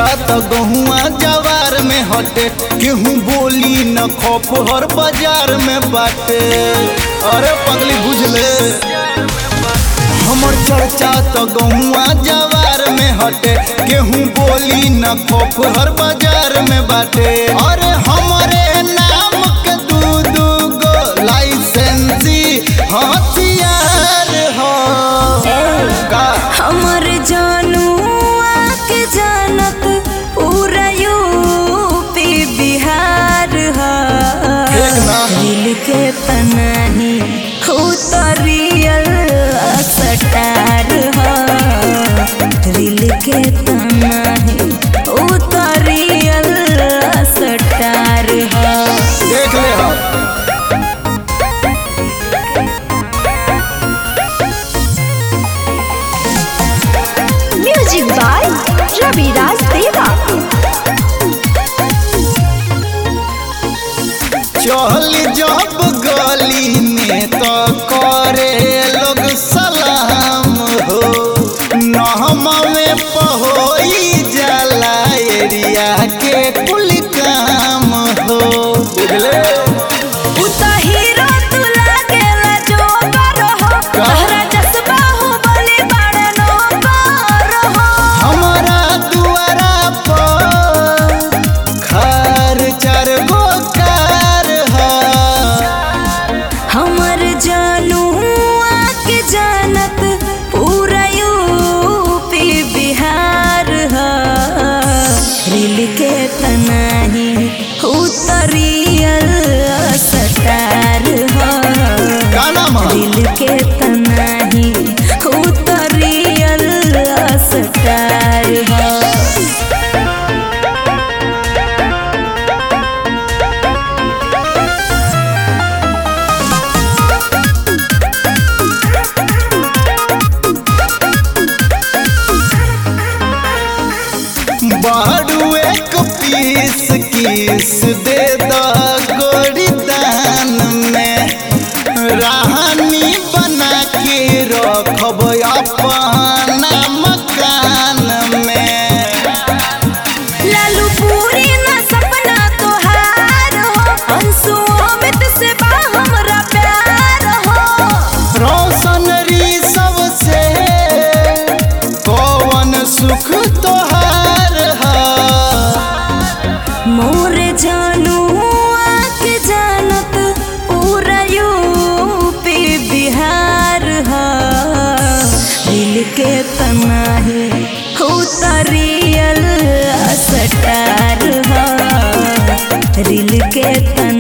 त गहुआ जवार में हटे केहू बोली न खौफ हर बाजार में बाटे अरे पगली बुझले हमर चर्चा त गहुआ जवार में हटे केहू बोली न खौफ हर बाजार में बाटे अरे हमरे नाम के दू दू गो लाइसेंसी हथियार हो का हमर जानू आके जानत पूरा यूपी बिहार ह एक ना। दिल के पनाही हो तो रियल सटार ह दिल के पनाही हो तो रियल सटार ह देख ले हम म्यूजिक बाय रविराज देवा चल जब गली में तो करे लोग सलाम हो नहमा में पहोई जाला एरिया के कुल काम हो बुझले उता हीरो तू लागेला जोकर हो तोहरा जज्बा हो बनी बड़े नौकर हो हमारा दुआरा पर खर चार गो कार है हमर जानू आके जानत पूरा यूपी बिहार ह रिल के तनाही उतरियल सटार ह का नाम है दिल के तनाही उतरियल सटार ह बाड़ू एक पीस किस दे द गोरी दान में रानी बना के रखब अपना मकान में लालू पूरी ना सपना तोहार हो अंशु अमित से बा हमरा प्यार हो रोशन री सबसे कौन सुख तोहार है मोर जानू आके जानत पूरा यूपी बिहार ह दिल के तनाही उतरियल सटार ह दिल के तनाही